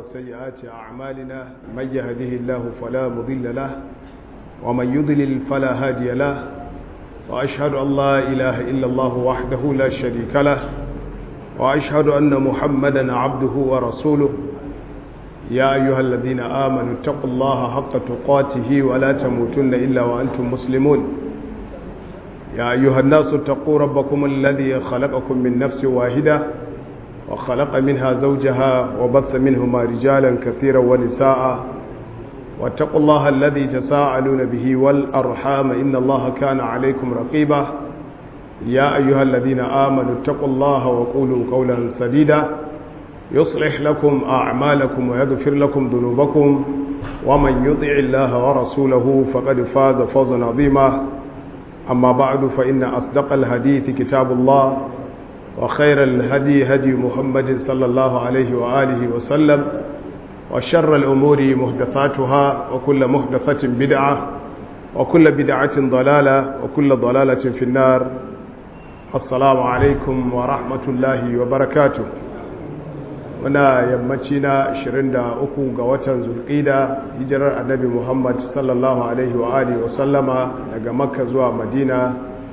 وسيئات أعمالنا من يهده الله فلا مضل له ومن يضلل فلا هادي له وأشهد أن لا إله إلا الله وحده لا شريك له وأشهد أن محمدا عبده ورسوله يا أيها الذين آمنوا اتقوا الله حق تقاته ولا تموتن إلا وأنتم مسلمون يا أيها الناس اتقوا ربكم الذي خلقكم من نفس واحدة وخلق منها زوجها وبث منهما رجالا كثيرا ونساء واتقوا الله الذي تساءلون به والأرحام إن الله كان عليكم رقيبا يا أيها الذين آمنوا اتقوا الله وقولوا قولا سديدا يصلح لكم أعمالكم ويغفر لكم ذنوبكم ومن يطع الله ورسوله فقد فاز فوزا عظيما أما بعد فإن أصدق الحديث كتاب الله وخير الهدي هدي محمد صلى الله عليه وآله وسلم وشر الأمور محدثاتها وكل محدثة بدعة وكل بدعة ضلالة وكل ضلالة في النار السلام عليكم ورحمة الله وبركاته muna yammaci na 23 ga watan zulƙida hijirar annabi muhammad sallallahu alaihi wa alihi wasallama daga makka zuwa madina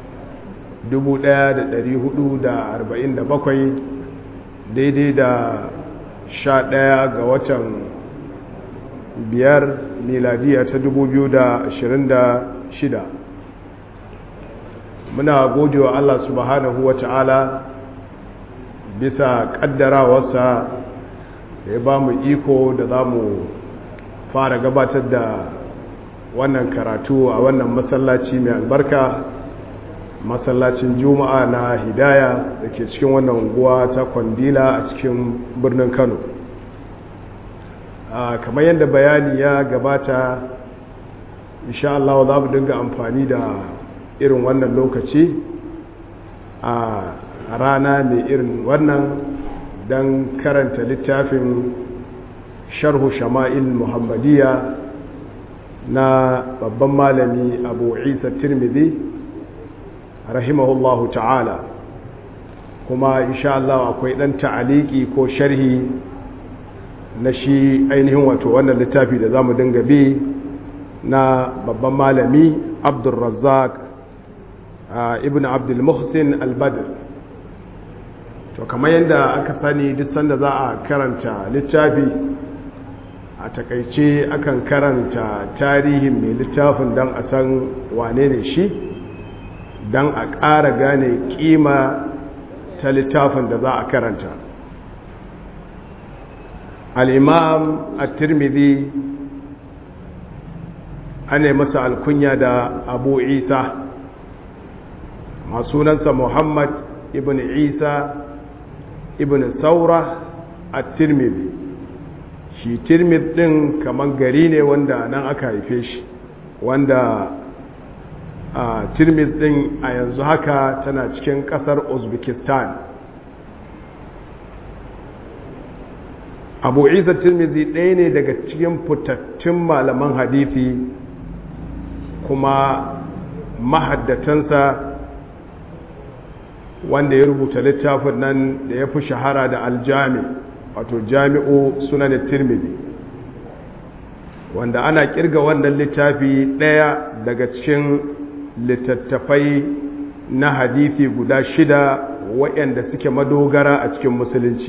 1447 daidai da 11 ga watan biyar miladiya ta 2026 muna gode wa allah subhanahu wa ta'ala bisa kaddarawarsa da ya ba mu iko da za mu fara gabatar da wannan karatu a wannan masallaci mai albarka masallacin juma'a na hidaya da ke cikin wannan unguwa ta kwandila a cikin birnin kano kamar yadda bayani ya gabata insha Allah za mu dinga amfani da irin wannan lokaci a rana mai irin wannan don karanta littafin sharhu shama'il muhammadiyya na babban malami abu isa tirmidhi rahimahullahu ta'ala kuma insha Allah akwai dan ta'aliki ko sharhi na shi ainihin wato wannan littafi da zamu dinga bi na babban malami abdulrazzaq ibn abdul muhsin al-badr to kamar yadda aka sani duk sanda za a karanta littafi a takaice akan karanta tarihin mai littafin don a san wane ne shi don a ƙara gane ƙima ta littafin da za a karanta al'imam a tirmidhi ana masa alkunya da abu isa masunansa muhammad ibn isa ibn saura a tirmidhi shi tirmidh din kaman gari ne wanda nan aka haife shi wanda a tirmidh din a yanzu haka tana cikin kasar uzbekistan abu isa tirmidhi ɗaya ne daga cikin fitattun malaman hadithi kuma mahaddatansa wanda ya rubuta littafin nan da ya fi shahara da aljami wato jami'u sunan tirmidhi wanda ana kirga wannan littafi ɗaya daga cikin littattafai na hadithi guda shida waɗanda suke madogara a cikin musulunci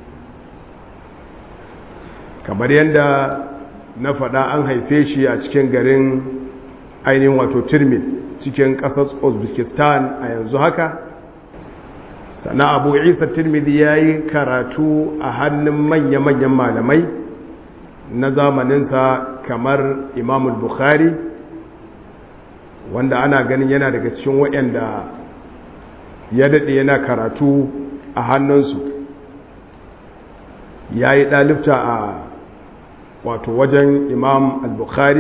kamar yadda na faɗa an haife shi a cikin garin ainihin wato tirmidh cikin ƙasar uzbekistan a yanzu haka sana abu isa tirmidhi ya yi karatu a hannun manya-manyan malamai na zamaninsa kamar imamul bukhari wanda ana ganin yana daga cikin waɗanda ya daɗe yana karatu a hannunsu ya yi ɗalifta a wato wajen imam al-bukhari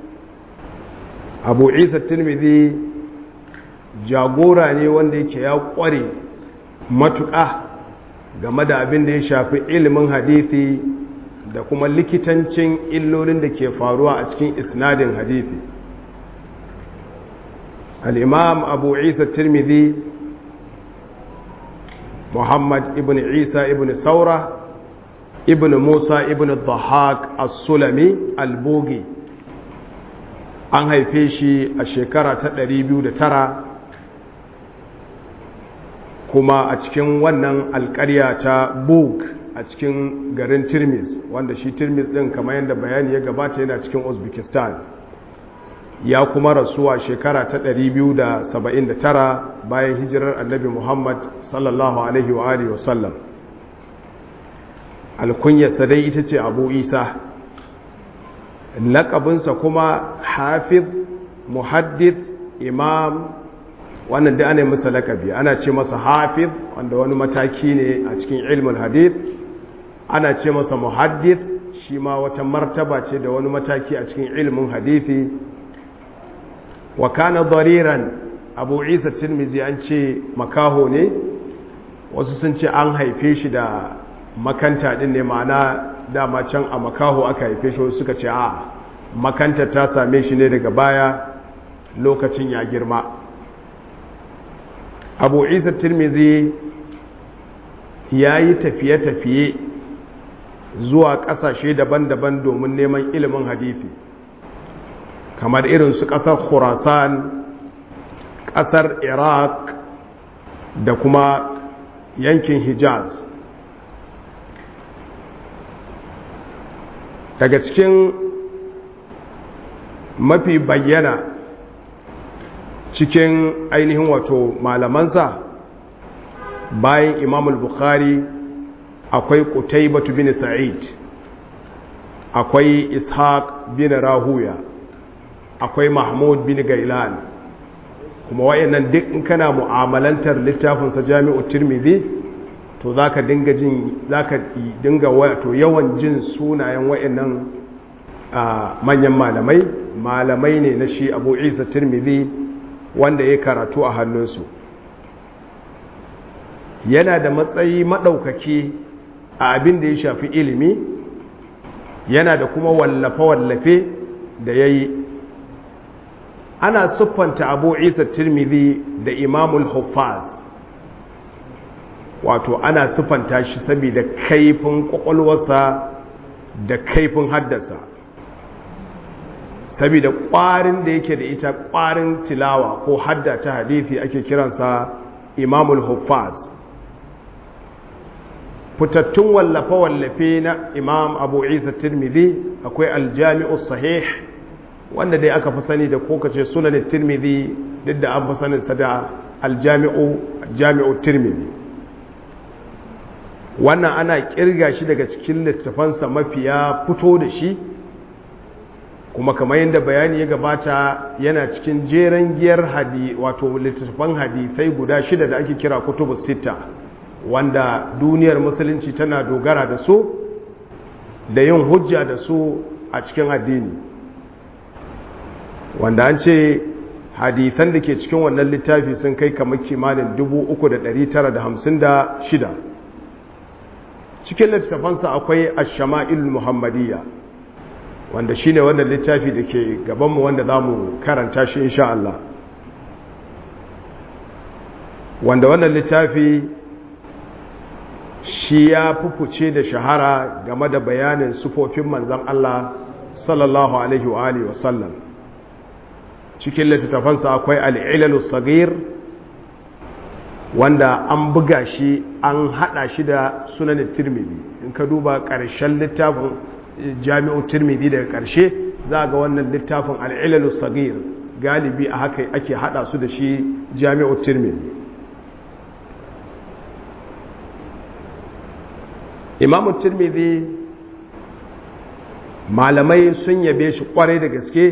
abu isa tirmidhi jagora ne wanda yake ya ƙware matuƙa game da abin da ya shafi ilimin hadithi da kuma likitancin illolin da ke faruwa a cikin isnadin hadithi al'imam abu isa tirmidhi muhammad ibn isa ibn saura ibn musa ibn dhahak as-sulami al-bogi an haife shi a shekara ta 209 kuma a cikin wannan alƙarya ta bog a cikin garin tirmis wanda shi tirmis ɗin kamar yadda bayani ya gabata yana cikin uzbekistan ya kuma rasuwa shekara ta 279 bayan hijirar annabi muhammad sallallahu alaihi wa alihi wasallam alkunyarsa dai ita ce abu isa laƙabinsa kuma hafiz muhaddith imam wannan da ana yi masa laƙabi ana ce masa hafiz wanda wani mataki ne a cikin ilmul hadith ana ce masa muhaddith shi ma wata martaba ce da wani mataki a cikin ilmin hadithi wa kana dariran abu isa tirmizi an ce makaho ne wasu sun ce an haife shi da makanta din ne ma'ana dama can a makaho aka haife shi suka ce a makanta ta same shi ne daga baya lokacin ya girma abu isa tirmizi ya yi tafiye-tafiye zuwa ƙasashe daban-daban domin neman ilimin hadithi kamar irin su ƙasar khurasan ƙasar iraq da kuma yankin hijaz daga cikin mafi bayyana cikin ainihin wato malamansa bayan imamul bukhari akwai qutaybatu bin sa'id akwai ishaq bin rahuya akwai mahmud bin gailan kuma wayannan duk in kana mu'amalantar littafinsa jami'u tirmidhi to zaka dinga jin zaka dinga wato yawan jin sunayen wayannan manyan malamai malamai ne na shi abu isa tirmidhi wanda ya karatu a hannunsu yana da matsayi maɗaukaki a abin da ya shafi ilimi yana da kuma wallafe-wallafe da ya yi ana siffanta abu isa tirmidhi da imamul huffaz wato ana siffanta shi saboda kaifin kwakwalwarsa da kaifin haddasa saboda ƙwarin da yake da ita ƙwarin tilawa ko hadda ta hadithi ake kiransa imamul huffaz fitattun wallafe-wallafe na imam abu isa tirmidhi akwai aljami'u sahih wanda dai aka fi sani da kokace sunanin tirmidhi duk da an fi saninsa da aljami'u jami'u tirmidhi wannan ana kirga shi daga cikin littafansa mafiya fito da shi kuma kamar yadda bayani ya gabata yana cikin jeren giyar hadi wato littattafan hadisai guda shida da ake kira kutubu sita wanda duniyar musulunci tana dogara da su da yin hujja da su a cikin addini wanda an ce hadisan da ke cikin wannan littafi sun kai kamar kimanin 3,956 cikin littattafansa akwai ashama'il muhammadiyya wanda shi ne wannan littafi da ke gabanmu wanda za mu karanta shi insha Allah wanda wannan littafi shi ya fufuce da shahara game da bayanin sufofin manzan Allah sallallahu alaihi wa alihi wasallam cikin littattafansa akwai al'ilalu sagir wanda an buga shi an hada shi da sunanin tirmidhi in ka duba ƙarshen littafin jami'u tirmidhi daga ƙarshe za ga wannan littafin al'ilalu sagir galibi a haka ake hada su da shi jami'u tirmidhi imamu tirmidhi malamai sun yabe shi kwarai da gaske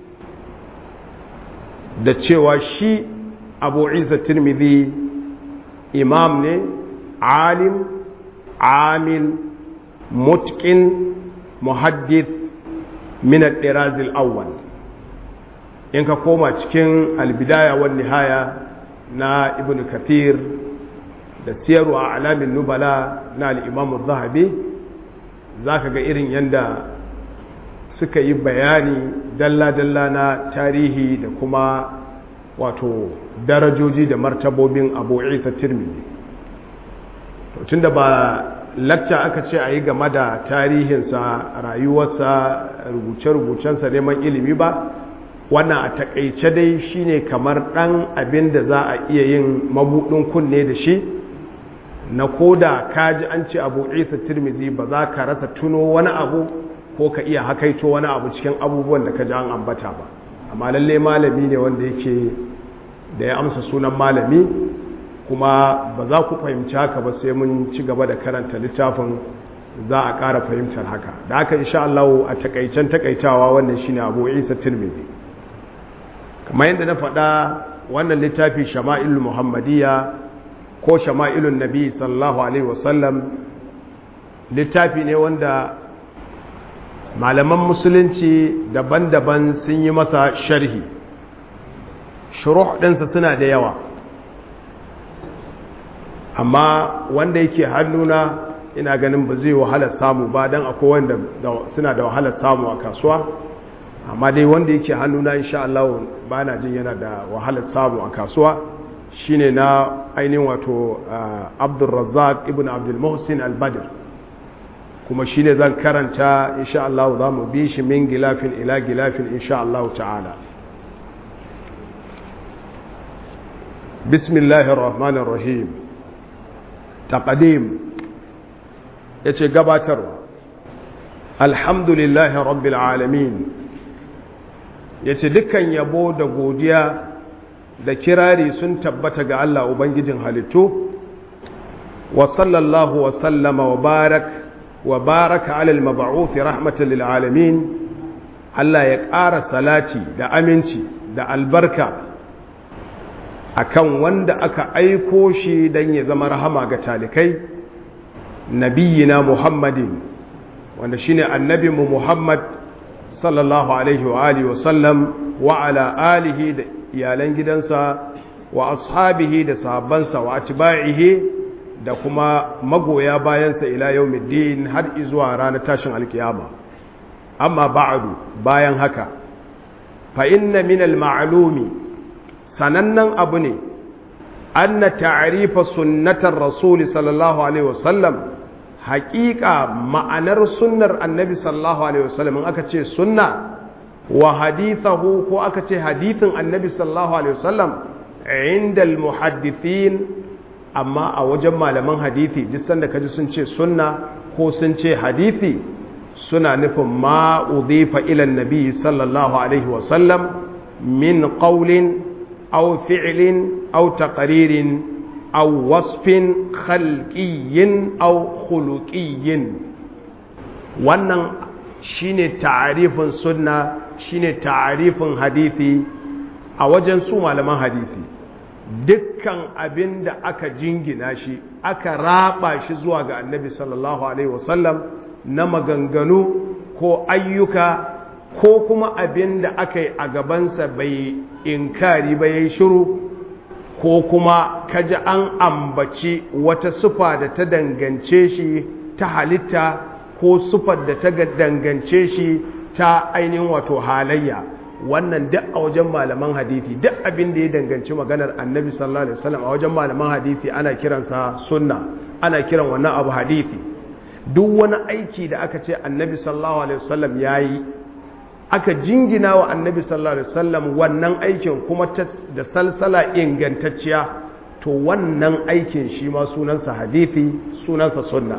da cewa shi abu isa tirmidhi imam ne alim amil mutkin muhaddith min al awwal in ka koma cikin albidaya wal nihaya na ibn kathir da siyarwa a alamin nubala na al'imamu zahabi za ka ga irin yadda suka yi bayani dalla-dalla na tarihi da kuma wato darajoji da martabobin abu isa tirmidhi tun da ba lacca aka ce a yi game da tarihinsa rayuwarsa rubuce-rubucensa neman ilimi ba wannan a takaice dai shine kamar ɗan abin da za a iya yin mabuɗin kunne da shi na koda kaji an ce abu isa tirmizi ba za ka rasa tuno wani abu ko ka iya hakaito wani abu cikin abubuwan da ka ji an ambata ba amma lalle malami ne wanda yake da ya amsa sunan malami kuma ba za ku fahimci haka ba sai mun ci gaba da karanta littafin za a ƙara fahimtar haka da haka insha Allah a takaicen takaitawa wannan shine Abu Isa Tirmidhi kamar yadda na faɗa wannan littafi Shama'il Muhammadiyya ko Shama'ilun Nabi sallallahu alaihi wasallam littafi ne wanda malaman musulunci daban-daban sun yi masa sharhi shuruh ɗinsa suna da yawa amma wanda yake hannuna ina ganin ba zai wahalar samu ba don akwai wanda suna da wahalar samu a kasuwa amma dai wanda yake hannuna insha Allah ba na jin yana da wahalar samu a kasuwa shine na ainihin wato Abdulrazzaq ibn Abdul Muhsin al-Badr kuma shine zan karanta insha Allah za mu bi shi min gilafin ila gilafin insha Allah ta'ala bismillahir rahmanir rahim taqdim yace gabatarwa alhamdulillahi rabbil alamin yace dukkan yabo da godiya da kirari sun tabbata ga Allah ubangijin halittu wa sallallahu wa sallama wa barak wa baraka ala al-mab'uth rahmatan lil alamin Allah ya ƙara salati da aminci da albarka akan wanda aka aiko shi don ya zama rahama ga talikai nabiyina muhammadin wanda shine annabinmu muhammad sallallahu alaihi wa alihi wa sallam wa ala alihi da iyalan gidansa wa ashabihi da sahabbansa wa atba'ihi da kuma magoya bayansa ila yawmiddin har izuwa ranar tashin alkiyama amma ba'du bayan haka fa inna min al-ma'lumi sanannen abu ne anna ta'rifa sunnatar rasul sallallahu alaihi wasallam haƙiƙa ma'anar sunnar annabi sallallahu alaihi wasallam in aka ce sunna wa hadithahu ko aka ce hadithin annabi sallallahu alaihi wasallam inda almuhaddithin amma a wajen malaman hadithi duk sanda kaji sun ce sunna ko sun ce hadithi suna nufin ma udhifa ila annabi sallallahu alaihi wasallam min qawlin أو فعل أو تقرير أو وصف خلقي أو خلقي wannan shine ta'arifin sunna shine ta'arifin hadisi a wajen su malaman hadisi dukkan abin da aka jingina shi aka raba shi zuwa ga annabi sallallahu alaihi wasallam na maganganu ko ayyuka ko kuma abin da aka yi a gabansa bai inkari ba ya yi shiru ko kuma kaji an ambaci wata sufa da ta dangance shi ta halitta ko sufar da ta dangance shi ta ainihin wato halayya wannan duk a wajen malaman hadithi duk abin da ya danganci maganar annabi sallallahu alaihi wasallam a wajen malaman hadithi ana kiransa sunna ana kiran wannan abu hadithi duk wani aiki da aka ce annabi sallallahu alaihi wasallam yayi aka jingina wa annabi sallallahu alaihi wasallam wannan aikin kuma da salsala ingantacciya to wannan aikin shi ma sunansa hadithi sunansa sunna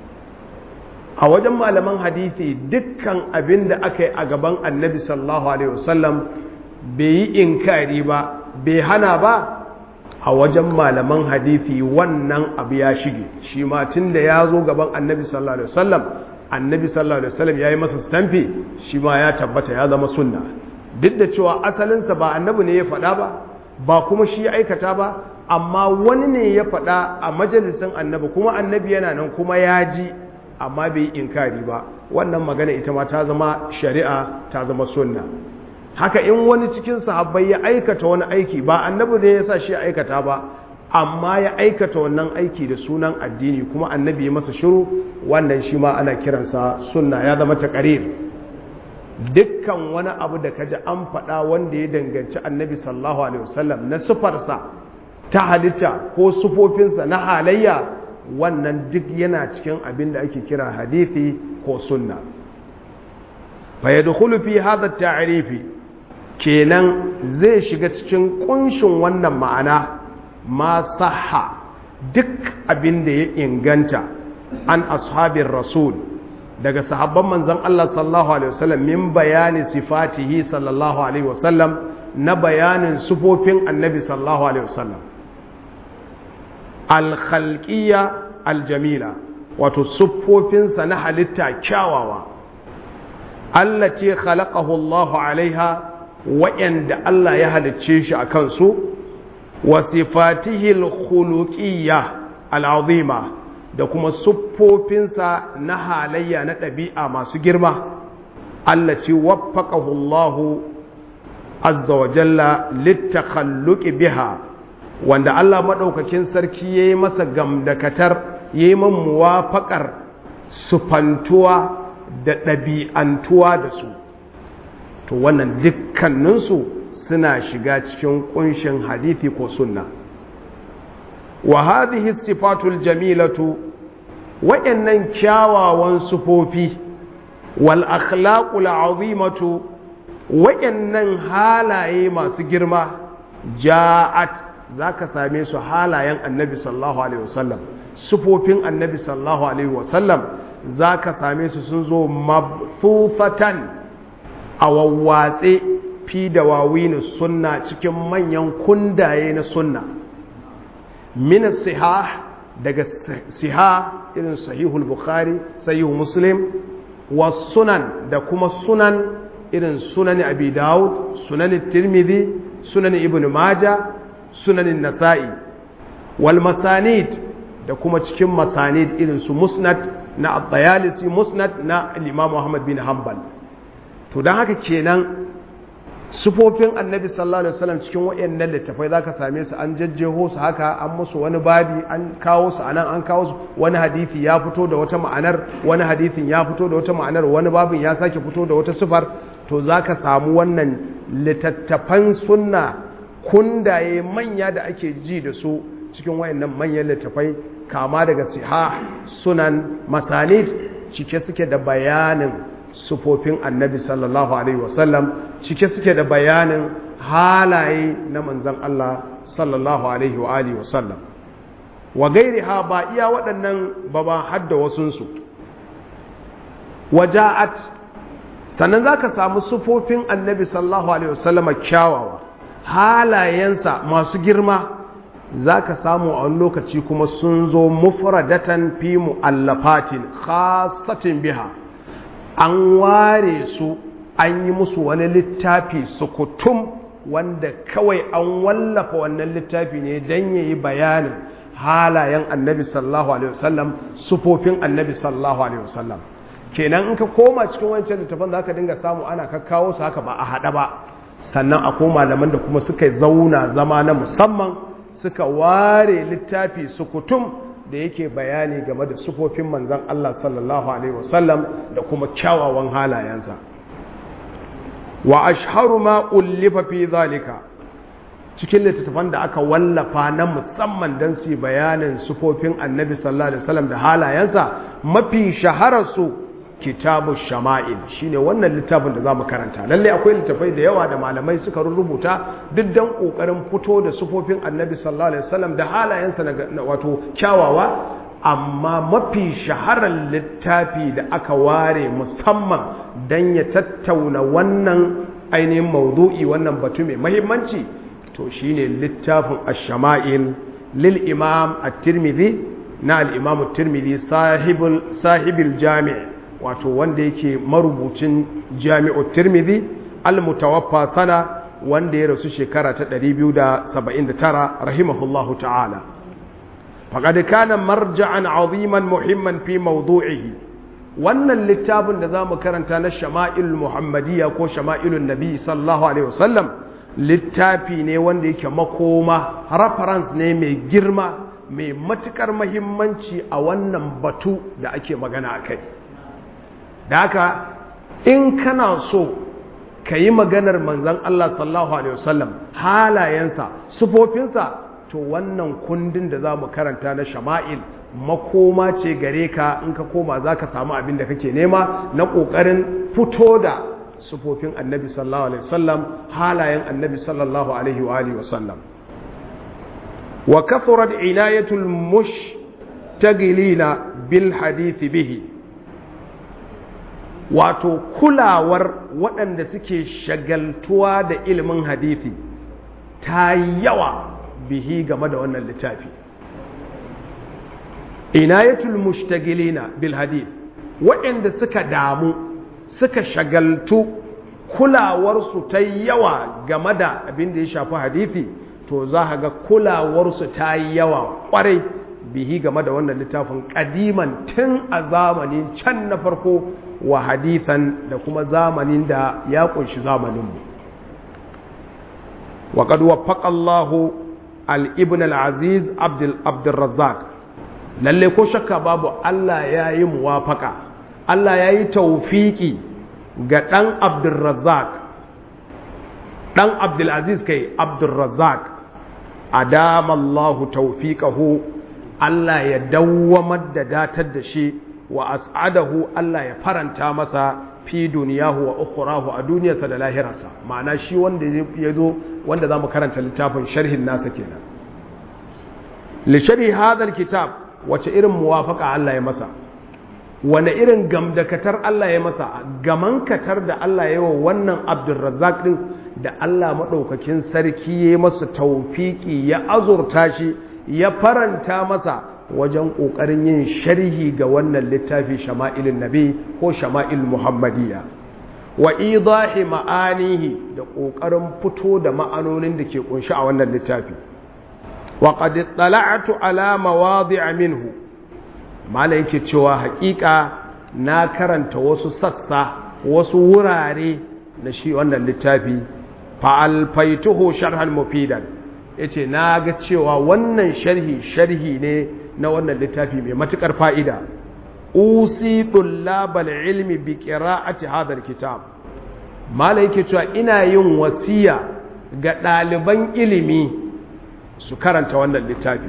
a wajen malaman hadithi dukkan abin da aka yi a gaban annabi sallallahu alaihi wasallam bai yi inkari ba bai hana ba a wajen malaman hadithi wannan abu ya shige shi ma tun da ya zo gaban annabi sallallahu alaihi wasallam annabi sallallahu alaihi wasallam yayi masa stamfi shi ma ya tabbata ya zama sunna duk da cewa asalinsa ba annabi ne ya faɗa ba ba kuma shi ya aikata ba amma wani ne ya faɗa a majalisin annabi kuma annabi yana nan kuma ya ji amma bai inkari ba wannan magana ita ma ta zama shari'a ta zama sunna haka in wani cikin sahabbai ya aikata wani aiki ba annabi ne ya sa shi ya aikata ba amma ya aikata wannan aiki da sunan addini kuma annabi ya masa shiru wannan shi ma ana kiransa sunna ya zama taqrir dukkan wani abu da kaji an faɗa wanda ya danganci annabi sallallahu alaihi wasallam na sufarsa ta halitta ko sufofinsa na halayya wannan duk yana cikin abin da ake kira hadithi ko sunna fa yadkhulu fi hadha at-ta'rifi kenan zai shiga cikin kunshin wannan ma'ana ma sahha duk abin da ya inganta an ashabin rasul daga sahabban manzon Allah sallallahu alaihi wasallam min bayani sifatihi sallallahu alaihi wasallam na bayanin sufofin annabi sallallahu alaihi wasallam al-khalqiyya al-jamila wato siffofinsa na halitta kyawawa allati khalaqahu Allah alaiha wa'anda Allah ya halicce shi akan su wa sifatihi al-khuluqiyya al-azima da kuma siffofinsa na halayya na ɗabi'a masu girma allati waffaqahu Allah azza wa jalla litakhalluqi biha wanda Allah madaukakin sarki yayi masa gamdakatar yayi man muwafaqar sufantuwa da ɗabi'antuwa da su to wannan dukkaninsu suna shiga cikin kunshin hadithi ko sunna wa hadhihi sifatul jamilatu wa'annan kyawawan sufofi wal akhlaqul azimatu wa'annan halaye masu girma ja'at zaka same su halayen annabi sallallahu alaihi wasallam sufofin annabi sallallahu alaihi wasallam zaka same su sun zo mabthufatan a wawwatse fi da wawinu sunna cikin manyan kundaye na sunna min sihah daga siha irin sahihul bukhari sahihu muslim wa sunan da kuma sunan irin sunan abi daud sunan tirmidhi sunan ibn maja sunan nasa'i wal masanid da kuma cikin masanid irin su musnad na at-tayalisi musnad na al-imam muhammad bin hanbal to dan haka kenan sufofin annabi sallallahu alaihi wasallam cikin wayannan littafai zaka same su an jajjeho su haka an musu wani babi an kawo su anan an kawo su wani hadisi ya fito da wata ma'anar wani hadisin ya fito da wata ma'anar wani babin ya sake fito da wata sifar to zaka samu wannan littattafan sunna kundaye manya da ake ji da su cikin wayannan manyan littafai kama daga siha sunan masanid cike suke da bayanin sufofin annabi sallallahu alaihi wasallam cike suke da bayanin halaye na manzan Allah sallallahu alaihi wa alihi wasallam wa gairi ha ba iya waɗannan ba ba hadda wasunsu waja'at sannan za ka samu sufofin annabi sallallahu alaihi wasallama kyawawa halayensa masu girma za ka samu a wani lokaci kuma sun zo mufradatan fi mu'allafatin khasatin biha an ware su an yi musu wani littafi sukutum wanda kawai an wallafa wannan littafi ne don ya yi bayanin halayen annabi sallallahu alaihi wasallam sufofin annabi sallallahu alaihi wasallam kenan in ka koma cikin wancan littafin za ka dinga samu ana kakkawo su haka ba a haɗa ba sannan a koma malaman da kuma suka zauna zama na musamman suka ware littafi sukutum da yake bayani game da sufofin manzan Allah sallallahu Alaihi wasallam da kuma kyawawan halayensa wa ashharu ma ullifa fi zalika cikin littattafan da aka wallafa na musamman don su bayanin sufofin annabi sallallahu Alaihi wasallam da halayensa mafi shahararsu kitabu shama'il shine wannan littafin da zamu karanta lalle akwai littafai da yawa da malamai suka rubuta duk dan kokarin fito da sufofin annabi sallallahu alaihi wasallam da halayensa na wato kyawawa amma mafi shaharar littafi da aka ware musamman dan ya tattauna wannan ainihin maudu'i wannan batu mai muhimmanci to shine littafin ash-shama'il lil imam at-tirmidhi na al-imam at-tirmidhi sahibul sahibil jami' wato wanda yake marubucin jami'u tirmidhi al-mutawaffa sana wanda ya rasu shekara ta 279 rahimahullahu ta'ala faqad kana marja'an 'aziman muhimman fi mawdu'ihi wannan littafin da zamu karanta na shama'il muhammadiyya ko shama'ilun nabi sallallahu alaihi wasallam littafi ne wanda yake makoma reference ne mai girma mai matukar muhimmanci a wannan batu da ake magana akai da haka in kana so ka yi maganar manzan Allah sallallahu Alaihi wasallam halayensa sufofinsa to wannan kundin da za mu karanta na shama'il makoma ce gare ka in ka koma za ka samu abin da kake nema na ƙoƙarin fito da sufofin annabi sallallahu alaihi wasallam halayen annabi sallallahu alaihi wa alihi wasallam wa kathurat inayatul mushtagilina bil hadithi bihi wato kulawar waɗanda suke shagaltuwa da ilimin hadithi ta yawa bihi game da wannan littafi inayatul mushtagilina bil hadith waɗanda suka damu suka shagaltu kulawarsu ta yawa game da abin da ya shafi hadithi to za a ga kulawarsu ta yawa ƙwarai bihi game da wannan littafin ƙadiman tun a zamanin can na farko wa hadithan da kuma zamanin da ya ƙunshi zamaninmu وقد وفق الله الابن العزيز عبد عبد الرزاق lalle ko shakka babu Allah ya yi muwafaka Allah ya yi taufiki ga ɗan Abdulrazzaq ɗan Abdulaziz kai Abdulrazzaq adamallahu taufiqahu Allah ya dawwamar da datar da shi wa as'adahu Allah ya faranta masa fi duniyahu wa ukhrahu a duniyarsa da lahirarsa ma'ana shi wanda ya zo wanda zamu karanta littafin sharhin nasa kenan li sharhi hadha kitab wace irin muwafaka Allah ya masa wane irin gamdakatar Allah ya masa gaman katar da Allah ya yi wa wannan Abdulrazzaq din da Allah madaukakin sarki ya masa tawfiki ya azurta shi ya faranta masa wajen ƙoƙarin yin sharhi ga wannan littafi shama'ilin nabi ko shama'il muhammadiyya wa idahi ma'anihi da ƙoƙarin fito da ma'anonin da ke ƙunshi a wannan littafi wa qad ittala'tu ala mawadi'a minhu mala yake cewa haƙiƙa na karanta wasu sassa wasu wurare na shi wannan littafi fa alfaituhu sharhan mufidan yace na ga cewa wannan sharhi sharhi ne na wannan littafi mai matukar fa'ida usi tullabal ilmi bi qira'ati hadha alkitab mala yake cewa ina yin wasiya ga ɗaliban ilimi su karanta wannan littafi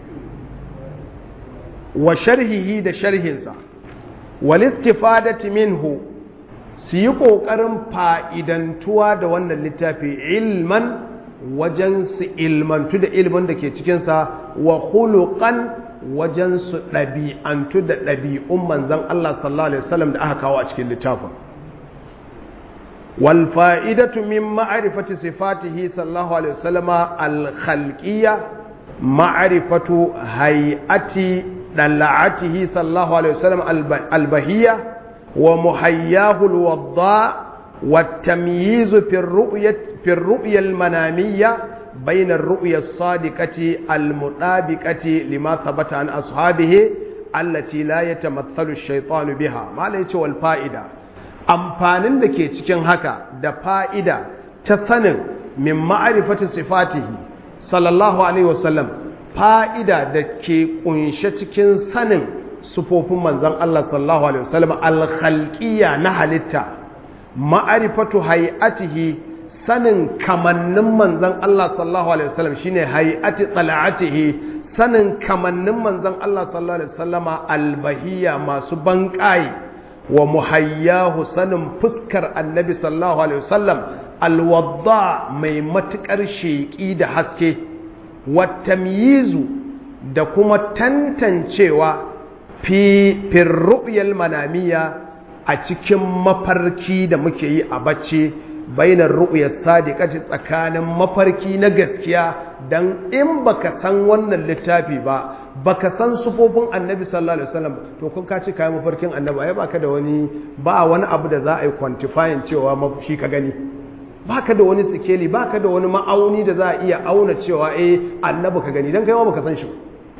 wa sharhihi da sharhinsa wal istifadati minhu su yi ƙoƙarin fa'idantuwa da wannan littafi ilman wajen su ilmantu da ilmin da ke cikinsa wa hulukan wajen su ɗabi'antu da ɗabi'un manzan Allah sallallahu Alaihi wasallam da aka kawo a cikin littafin. wal fa'idatu min ma'arifati sifatihi sallallahu Alaihi wasallama al-khalqiyya ma'arifatu hay'ati ɗalla'atihi sallallahu Alaihi wasallam al-bahiyya wa muhayyahu al-wadda والتمييز في الرؤية في الرؤية المنامية بين الرؤية الصادقة المطابقة لما ثبت عن أصحابه التي لا يتمثل الشيطان بها ما ليس والفائدة amfanin da ke cikin haka da fa'ida ta sanin min ma'arifati sifatihi sallallahu alaihi wasallam fa'ida da ke kunshe cikin sanin sufofin manzon Allah sallallahu alaihi wasallam al-khalqiyya na halitta ma'arifatu hay'atihi sanin kamannin manzon Allah sallallahu alaihi wasallam shine hay'ati tala'atihi sanin kamannin manzon Allah sallallahu alaihi wasallama albahiyya masu banƙayi wa muhayyahu sanin fuskar annabi sallallahu alaihi wasallam alwadda mai matukar sheƙi da haske wa tamyizu da kuma tantancewa fi firru'yal manamiya a cikin mafarki da muke yi a bacci bainar ru'yar sadiqati tsakanin mafarki na gaskiya dan in baka san wannan littafi ba baka san sufofin annabi sallallahu alaihi wasallam to kun ka ci kai mafarkin annabi ai baka da wani ba wani abu da za a yi quantifying cewa shi ka gani baka da wani sikeli baka da wani ma'auni da za a iya auna cewa eh annabi ka gani dan kai ma baka san shi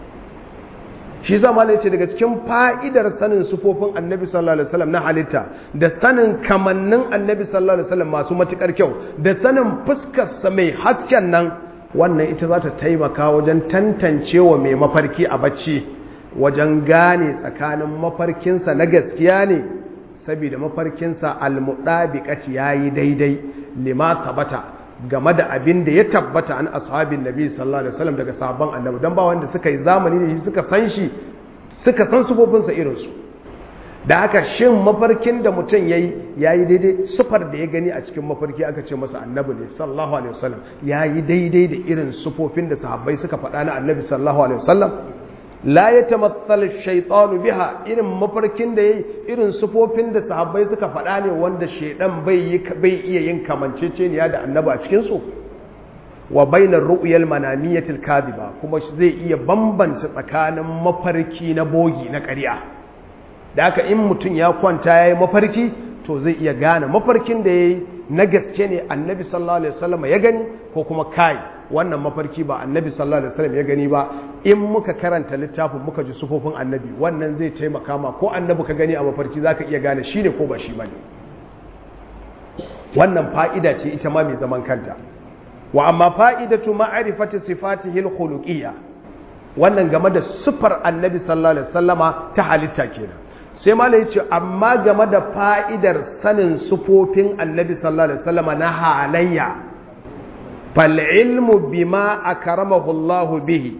shi zama ne ce daga cikin fa'idar sanin sufofin annabi sallallahu alaihi wasallam na halitta da sanin kamannin annabi sallallahu alaihi wasallam masu matukar kyau da sanin fuskarsa mai hasken nan wannan ita za ta taimaka wajen tantancewa mai mafarki a bacci wajen gane tsakanin mafarkinsa na gaskiya ne saboda mafarkinsa almudabiqati yayi daidai lima tabata game da abin da ya tabbata an ashabin nabi sallallahu alaihi wasallam daga sabon annabi dan ba wanda suka yi zamani da shi suka san shi suka san sufofinsa irinsu da haka shin mafarkin da mutum ya yi ya yi daidai sufar da ya gani a cikin mafarki aka ce masa annabi ne sallallahu alaihi wasallam ya yi daidai da irin sufofin da sahabbai suka faɗa na annabi sallallahu alaihi wasallam la ya tamathal shaytanu biha irin mafarkin da yayi irin sufofin da sahabbai suka faɗa ne wanda shaidan bai yi bai iya yin kamanceceniya da annabi a cikin su wa bainar ru'yal manamiyatil kadiba kuma zai iya bambanta tsakanin mafarki na bogi na ƙarya da haka in mutum ya kwanta yayi mafarki to zai iya gane mafarkin da yayi na gaske ne annabi sallallahu alaihi wasallam ya gani ko kuma kai wannan mafarki ba annabi sallallahu alaihi wasallam ya gani ba in muka karanta littafin muka ji sufofin annabi wannan zai taimaka ma ko annabi ka gani a mafarki zaka iya gane shi ne ko ba shi bane wannan fa'ida ce ita ma mai zaman kanta wa amma fa'idatu ma'rifati sifatihi al-khuluqiyya wannan game da sifar annabi sallallahu alaihi wasallama ta halitta kenan sai malai yace amma game da fa'idar sanin sufofin annabi sallallahu alaihi wasallama na halayya fal'ilmu bima a karamahullahu bihi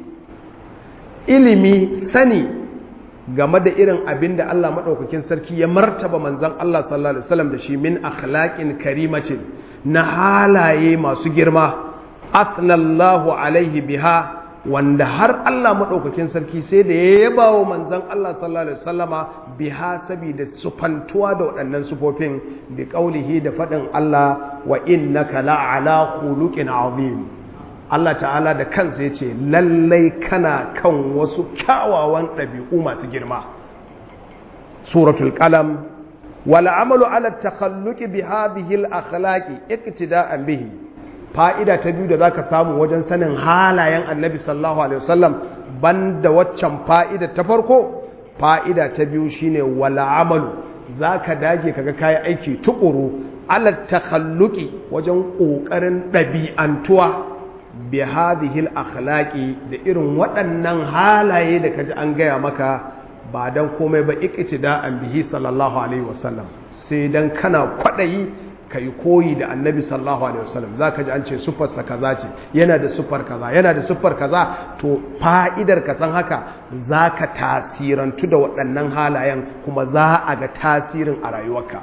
ilimi sani game da irin abin da Allah maɗaukakin sarki ya martaba manzan Allah sallallahu Alaihi wasallam da shi min akhlaqin karimacin na halaye masu girma athnallahu alaihi biha wanda har Allah maɗaukakin sarki sai da ya yaba wa manzan Allah sallallahu Alaihi wasallama biha saboda sufantuwa da waɗannan sufofin bi ƙaulihi da faɗin Allah wa innaka la'ala khuluqin azim Allah ta'ala da kansa ya ce lallai kana kan wasu kyawawan ɗabi'u masu girma suratul qalam wal amalu ala takhalluqi bi hadhihi al akhlaqi iqtida'an bihi fa'ida ta biyu da zaka samu wajen sanin halayen annabi sallallahu alaihi wasallam banda waccan fa'ida ta farko fa'ida ta biyu shine wal amalu zaka dage kaga kai aiki tukuru ala takhalluqi wajen kokarin ɗabi'antuwa bi hadhihi akhlaqi da irin waɗannan halaye da kaji an gaya maka ba dan komai ba iqtida'an bihi sallallahu alaihi wasallam sai dan kana kwadayi kai koyi da annabi sallallahu alaihi wasallam zaka ji an ce sufar sa kaza ce yana da sufar kaza yana da sufar kaza to fa'idar ka san haka zaka tasirantu da waɗannan halayen kuma za a ga tasirin a rayuwarka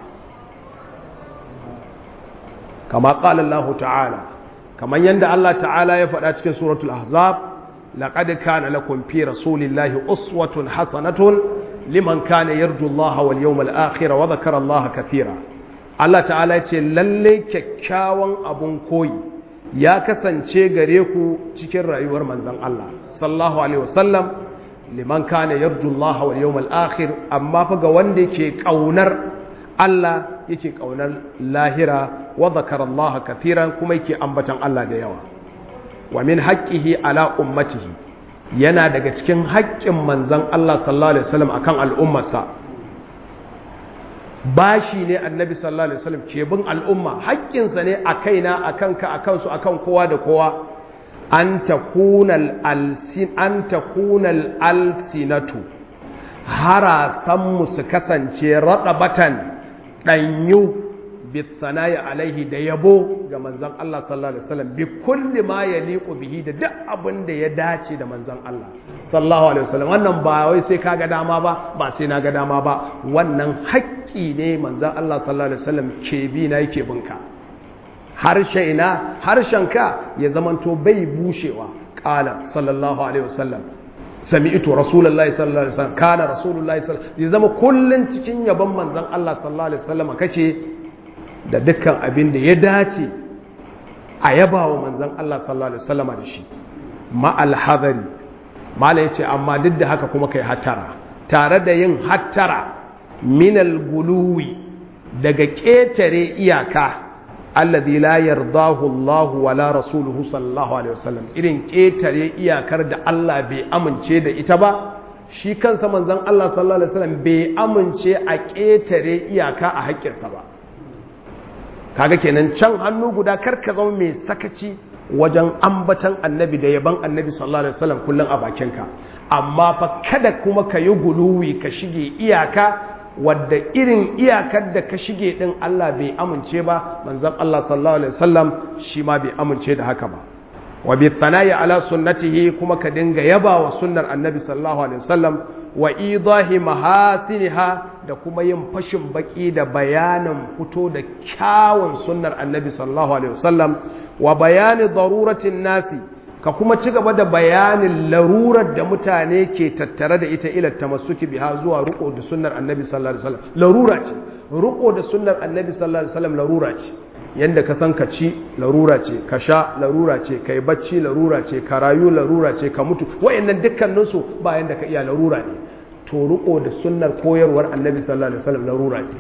kama qala Allah ta'ala kamar yadda Allah ta'ala ya faɗa cikin suratul ahzab laqad kana lakum fi rasulillahi uswatun hasanatun liman kana yarju Allah wal yawmal akhir wa dhakara Allah kathira Allah ta'ala ya ce lalle kyakkyawan abun koyi ya kasance gare ku cikin rayuwar manzon Allah sallallahu alaihi wasallam liman kana yarju Allah wal yawmal akhir amma fa ga wanda yake kaunar Allah yake kaunar lahira wa zakara Allah kathiran kuma yake ambatan Allah da yawa wa min haqqihi ala ummatihi yana daga cikin haƙƙin manzon Allah sallallahu alaihi wasallam akan al'ummarsa bashi ne annabi sallallahu alaihi wasallam ke bin al'umma haƙƙinsa ne a kaina akan ka akan su akan kowa da kowa an takuna alsin an takuna alsinatu harasan mu su kasance radabatan ɗanyu bisanaya alaihi da yabo ga manzan Allah sallallahu alaihi wasallam bi kulli ma yaliqu bihi da duk abin da ya dace da manzan Allah sallallahu alaihi wasallam wannan ba wai sai kaga dama ba ba sai na ga dama ba wannan haƙƙi ne manzan Allah sallallahu alaihi wasallam ke bi na yake binka harshe ina harshenka ya zamanto bai bushewa qala sallallahu alaihi wasallam sami'tu rasulullahi sallallahu alaihi wasallam kana rasulullahi sallallahu alaihi zama kullun cikin yabon manzon Allah sallallahu alaihi wasallam kace da dukkan abin da ya dace a yabawa manzon Allah sallallahu alaihi wasallam da shi ma alhadari mala yace amma duk da haka kuma kai hattara tare da yin hattara min alguluwi daga ketare iyaka alladhi la yardahu Allah wala rasuluhu sallallahu alaihi wasallam irin ketare iyakar da Allah bai amince da ita ba shi kansa manzon Allah sallallahu alaihi wasallam bai amince a ketare iyaka a haƙƙinsa ba kaga kenan can hannu guda karka zama mai sakaci wajen ambatan annabi da yaban annabi sallallahu alaihi wasallam kullum a bakinka amma fa kada kuma ka yi guluwi ka shige iyaka wadda irin iyakar da ka shige din Allah bai amince ba manzon Allah sallallahu alaihi wasallam shi ma bai amince da haka ba wa bi thana'i ala sunnatihi kuma ka dinga yaba wa sunnar annabi sallallahu alaihi wasallam wa idahi mahasiniha da kuma yin fashin baki da bayanin fito da kyawun sunnar annabi sallallahu alaihi wasallam wa bayani daruratin nasi ka kuma ci gaba da bayanin larurar da mutane ke tattare da ita ila tamassuki biha zuwa ruko da sunnar annabi sallallahu alaihi wasallam larura ce ruko da sunnar annabi sallallahu alaihi wasallam larura ce yanda ka san ka ci larura ce ka sha larura ce kai bacci larura ce ka rayu larura ce ka mutu wayannan dukkanin su ba yanda ka iya larura ne to ruko da sunnar koyarwar annabi sallallahu alaihi wasallam larura ce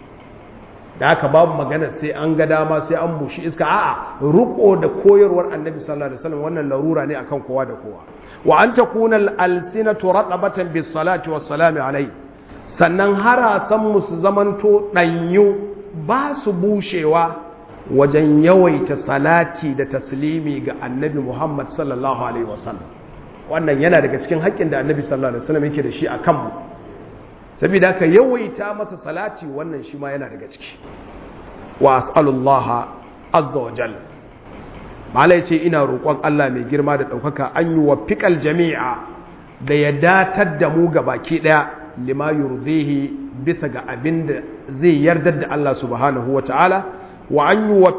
da haka babu magana sai an ga dama sai an bushi iska a'a ruko da koyarwar annabi sallallahu alaihi wasallam wannan larura ne akan kowa da kowa wa an takuna al-alsinatu ratabatan bis salati was salami alai sannan harasan mu su zamanto danyu ba su bushewa wajen yawaita salati da taslimi ga annabi Muhammad sallallahu alaihi wasallam wannan yana daga cikin haƙƙin da annabi sallallahu alaihi wasallam yake da shi a kanmu saboda ka yawaita masa salati wannan shi ma yana daga ciki wa as'alullaha azza wa jalla malai ce ina roƙon Allah mai girma da ɗaukaka an yi wa fiƙal jami'a da ya datar da mu ga baki ɗaya lima yurdihi bisa ga abin da zai yardar da Allah subhanahu wa ta'ala wa an yi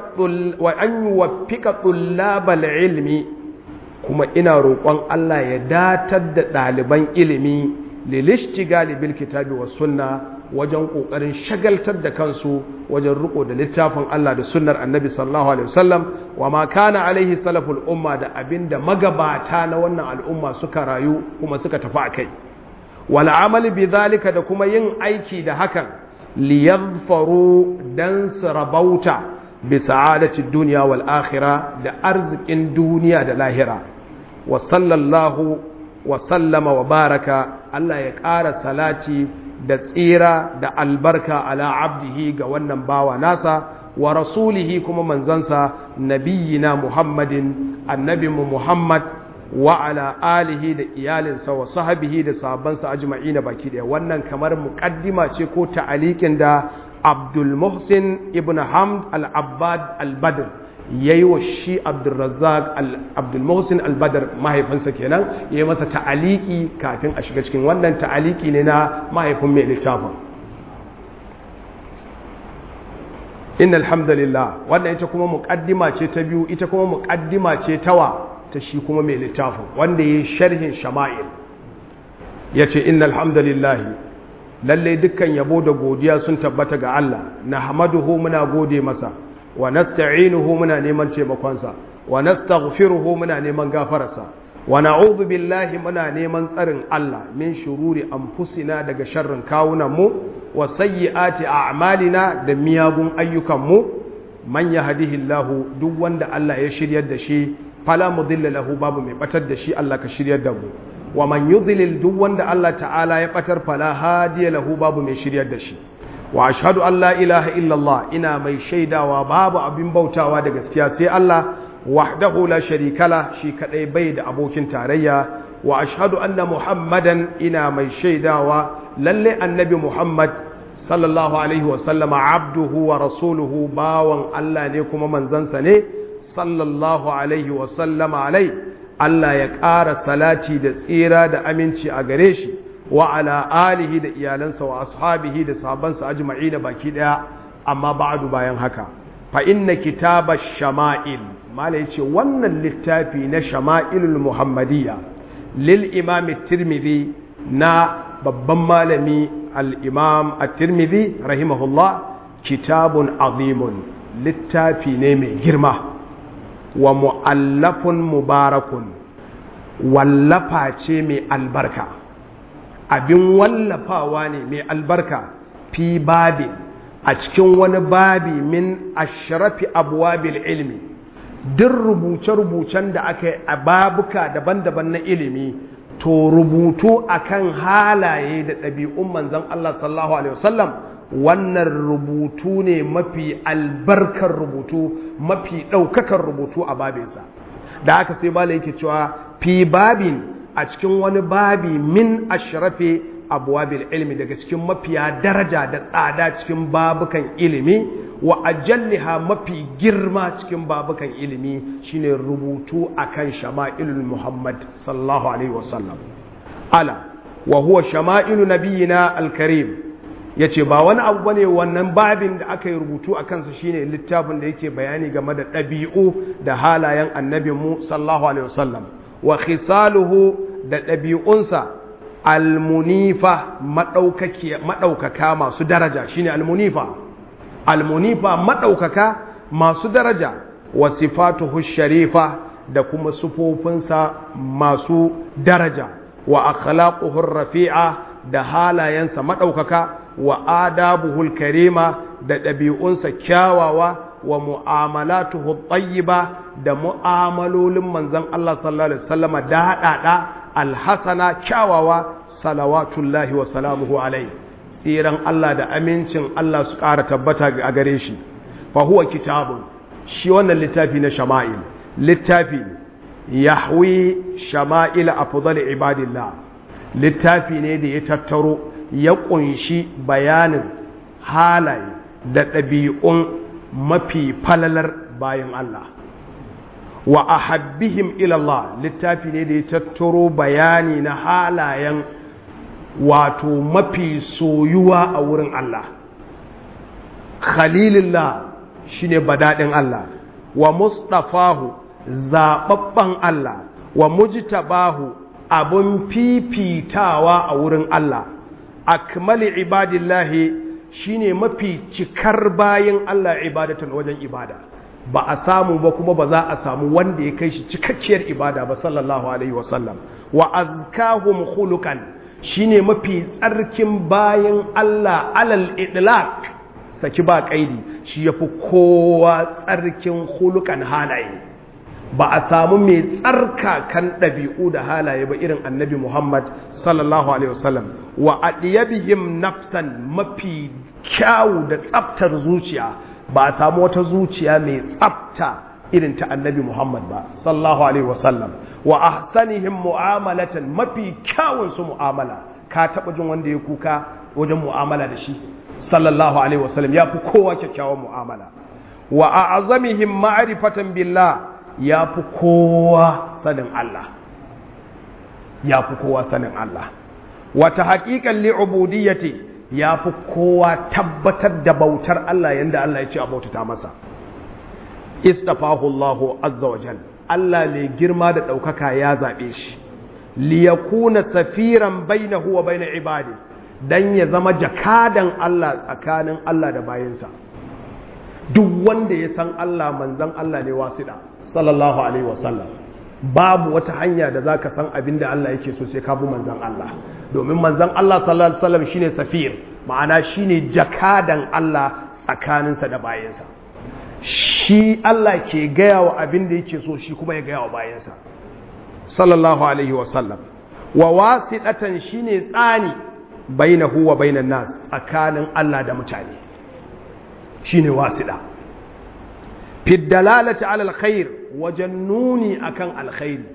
wa fiƙa tullabal ilmi kuma ina roƙon Allah ya datar da ɗaliban ilimi lilishtigali bil kitabi was sunna wajen kokarin shagaltar da kansu wajen riko da littafin Allah da sunnar Annabi sallallahu alaihi wasallam wa ma kana alaihi salaful umma da abinda magabata na wannan al'umma suka rayu kuma suka tafi akai wal amali bi zalika da kuma yin aiki da hakan liyadfaru dan sarabauta bi sa'adati dunya wal akhirah da arzikin duniya da lahira wa sallallahu wa sallama wa baraka Allah ya ƙara salati da tsira da albarka ala abdihi ga wannan bawa nasa wa rasulihi kuma manzansa nabiyina muhammadin annabinmu muhammad wa ala alihi da iyalinsa wa sahabihi da sahabbansa ajma'ina baki daya wannan kamar muqaddima ce ko ta'alikin da abdul muhsin ibn hamd al-abbad al-badr ya yi wa shi abdulrazzak abdulmuhsin albadar mahaifinsa kenan ya yi masa ta'aliki kafin a shiga cikin wannan ta'aliki ne na mahaifin mai littafin inna alhamdulillah wannan ita kuma muƙaddima ce ta biyu ita kuma muƙaddima ce tawa ta shi kuma mai littafin wanda ya yi sharhin shama'il ya ce inna alhamdulillah lallai dukkan yabo da godiya sun tabbata ga Allah na hamaduhu muna gode masa wa nasta'inuhu muna neman taimakonsa wa nastaghfiruhu muna neman gafararsa wa na'udhu billahi muna neman tsarin Allah min shururi anfusina daga sharrin kawunan mu wa sayyiati a'malina da miyagun ayyukan mu man yahdihillahu duk wanda Allah ya shiryar da shi fala mudilla lahu babu mai batar da shi Allah ka shiryar da mu wa man yudlil duk wanda Allah ta'ala ya batar fala hadiya lahu babu mai shiryar da shi wa ashhadu an la ilaha illallah ina mai shaidawa babu abin bautawa da gaskiya sai Allah wahdahu la sharika la shi kadai bai da abokin tarayya wa ashhadu anna muhammadan ina mai shaidawa lalle annabi muhammad sallallahu alaihi wa sallama abduhu wa rasuluhu bawan Allah ne kuma manzansa ne sallallahu alaihi wa sallama alai Allah ya ƙara salati da tsira da aminci a gare shi wa ala alihi da iyalansa wa ashabihi da sahabbansa ajma'ina baki daya amma ba'du bayan haka fa inna kitaba shama'il mala yace wannan littafi na shama'ilul muhammadiyya lil imam at-tirmidhi na babban malami al-imam at-tirmidhi rahimahullah kitabun azimun littafi ne mai girma wa mu'allafun mubarakun wallafa ce mai albarka abin wallafawa ne mai albarka fi babi a cikin wani babi min ashrafi abwabil ilmi duk rubuce-rubucen da aka yi a babuka daban-daban na ilimi to rubutu akan halaye da ɗabi'un manzan Allah sallallahu alaihi wasallam wannan rubutu ne mafi albarkar rubutu mafi ɗaukakar rubutu a babinsa da aka sai bala yake cewa fi babin a cikin wani babi min ashrafi abwabil ilmi daga cikin mafiya daraja da tsada cikin babukan ilimi wa ajalliha mafi girma cikin babukan ilimi shine rubutu akan shama'ilul muhammad sallallahu alaihi wasallam ala wa huwa shama'ilu nabiyina alkarim yace ba wani abu bane wannan babin da aka yi rubutu a kansa shine littafin da yake bayani game da ɗabi'u da halayen annabinmu sallallahu alaihi wasallam wa khisaluhu da ɗabi'unsa almunifa maɗaukaka masu daraja shine almunifa almunifa maɗaukaka masu daraja wa sifatuhu sharifa da kuma sufofinsa masu daraja wa akhlaquhu rafi'a da halayensa maɗaukaka wa adabuhul karima da ɗabi'unsa kyawawa wa mu'amalatuhu tayyiba da mu'amalolin manzon Allah sallallahu alaihi wasallama da haɗaɗa alhasana kyawawa salawatullahi wa salamuhu alai tsiran Allah da amincin Allah su ƙara tabbata a gare shi fa huwa kitabun shi wannan littafi na shama'il littafi yahwi shama'il afdal ibadillah littafi ne da ya tattaro ya kunshi bayanin halaye da ɗabi'un mafi falalar bayan Allah wa ahabbihim ilallah littafi ne da ya tattaro bayani na halayen wato mafi soyuwa a wurin Allah khalilillah shine badadin Allah wa mustafahu zababban Allah wa mujtabahu abun fifitawa a wurin Allah akmali ibadillahi shine mafi cikar bayin Allah ibadatan wajen ibada ba a samu ba kuma ba za a samu wanda ya kai shi cikakkiyar ibada ba sallallahu alaihi wasallam wa azkahum khuluqan shine mafi tsarkin bayin Allah alal idlaq saki ba kaidi shi yafi kowa tsarkin khuluqan halaye ba a samu mai tsarka kan ɗabi'u da halaye ba irin annabi Muhammad sallallahu alaihi wasallam wa adiyabihim nafsan mafi kyawu da tsaftar zuciya ba a samu wata zuciya mai tsafta irin ta annabi Muhammad ba sallallahu alaihi wasallam wa ahsanihim mu'amalatan mafi kyawun su mu'amala ka taba jin wanda ya kuka wajen mu'amala da shi sallallahu alaihi wasallam ya fi kowa kyakkyawan mu'amala wa a'zamihim ma'rifatan billah ya fi kowa sanin Allah ya fi kowa sanin Allah wata haƙiƙan li'ubudiyyati ya fi kowa tabbatar da bautar Allah yadda Allah ya ce a bautata masa istafahu Allah azza wa jal Allah mai girma da ɗaukaka ya zaɓe shi liyakuna safiran bainahu wa baina ibadi dan ya zama jakadan Allah tsakanin Allah da bayinsa duk wanda ya san Allah manzon Allah ne wasiɗa sallallahu alaihi wasallam babu wata hanya da zaka san abin da Allah yake so sai ka bi manzon Allah domin manzon Allah sallallahu alaihi wasallam shine safir ma'ana shine jakadan Allah tsakaninsa da bayansa shi Allah ke gaya wa abin da yake so shi kuma ya gaya wa bayansa sallallahu alaihi wasallam wa wasiɗatan shine tsani bainahu wa bainan nas tsakanin Allah da mutane shine wasiɗa fi dalalati ala alkhair wajen nuni akan alkhairi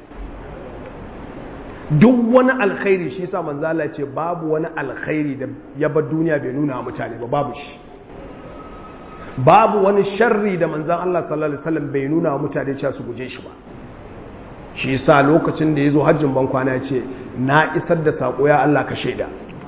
duk wani alkhairi shi sa manzo Allah ce babu wani alkhairi da ya bar duniya bai nuna mutane ba babu shi babu wani sharri da manzon Allah sallallahu alaihi wasallam bai nuna mutane cewa su guje shi ba shi yasa lokacin da yazo hajjin ban kwana ce na isar da sako ya Allah ka shaida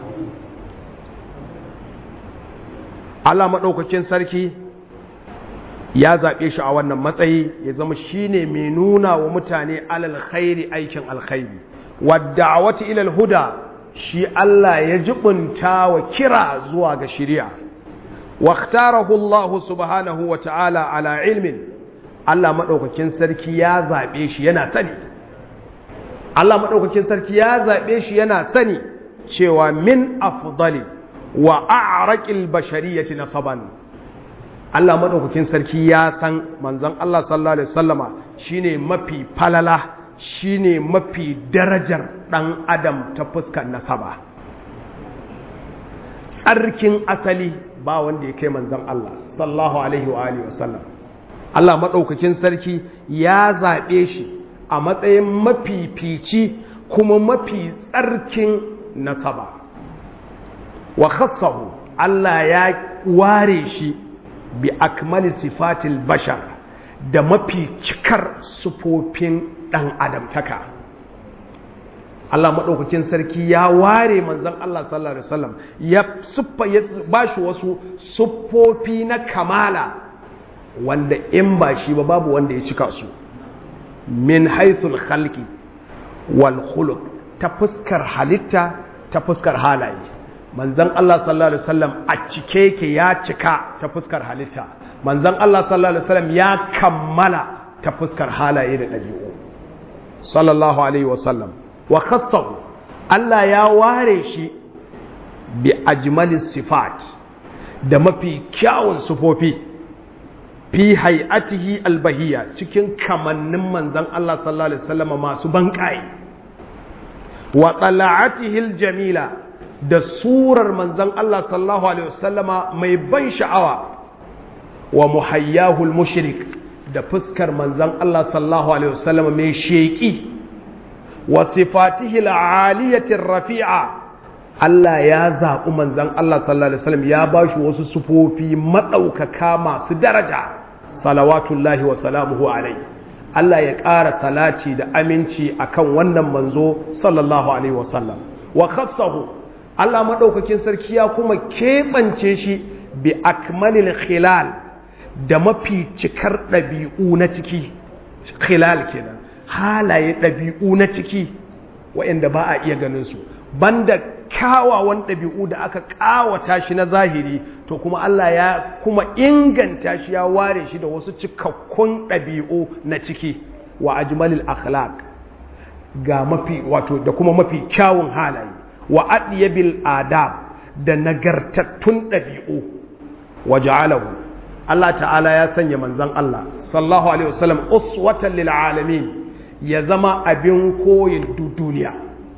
Allah madaukakin sarki ya zaɓe shi a wannan matsayi ya zama shi ne mai nuna wa mutane alal khairi aikin alkhairi wadda wata ilal huda shi Allah ya jibunta wa kira zuwa ga shirya واختاره الله سبحانه وتعالى على علم Allah maɗaukakin sarki ya zaɓe shi yana sani Allah maɗaukakin sarki ya zaɓe shi yana sani cewa min afdali wa a'raqil bashariyati nasaban Allah maɗaukakin sarki ya san manzon Allah sallallahu alaihi wasallama shine mafi falala shine mafi darajar ɗan adam ta fuskar nasaba tsarkin asali ba wanda ya kai manzon Allah sallallahu alaihi wa alihi wasallam Allah maɗaukakin sarki ya zaɓe shi a matsayin mafifici kuma mafi tsarkin nasaba wa khassahu Allah ya ware shi bi akmali sifatil bashar da mafi cikar sufofin ɗan adamtaka Allah maɗaukakin sarki ya ware manzan Allah sallallahu Alaihi wasallam ya siffa ya ba shi wasu siffofi na kamala wanda in ba shi ba babu wanda ya cika su min haithul khalqi wal khuluq ta fuskar halitta ta fuskar halaye manzan Allah sallallahu Alaihi wasallam a cike yake ya cika ta fuskar halitta manzan Allah sallallahu Alaihi wasallam ya kammala ta fuskar halaye da ɗabi'u sallallahu Alaihi wasallam wa khassahu Allah ya ware shi bi ajmalis sifat da mafi kyawun sufofi fi hay'atihi albahiyya cikin kamannin manzan Allah sallallahu Alaihi wasallam masu banƙaye wa tsala'atihi aljamila da surar manzan Allah sallallahu Alaihi wasallama mai ban sha'awa wa muhayyahul mushrik da fuskar manzan Allah sallallahu Alaihi wasallama mai sheƙi wa sifatihi al'aliyatin rafi'a Allah ya zaɓi manzan Allah sallallahu Alaihi wasallam ya ba shi wasu sufofi maɗaukaka masu daraja salawatullahi wa salamuhu alai Allah ya ƙara salati da aminci akan wannan manzo sallallahu Alaihi wasallam wa khassahu Allah maɗaukakin sarki ya kuma keɓance shi bi akmalil khilal da mafi cikar ɗabi'u na ciki khilal kenan halaye ɗabi'u na ciki waɗanda ba a iya ganin su banda kyawawan ɗabi'u da aka ƙawata shi na zahiri to kuma Allah ya kuma inganta shi ya ware shi da wasu cikakkun ɗabi'u na ciki wa ajmalil akhlaq ga mafi wato da kuma mafi kyawun halaye wa adiyabil adab da nagartattun ɗabi'u wa ja'alahu Allah ta'ala ya sanya manzon Allah sallallahu alaihi wasallam uswatan lil alamin ya zama abin koyin duniya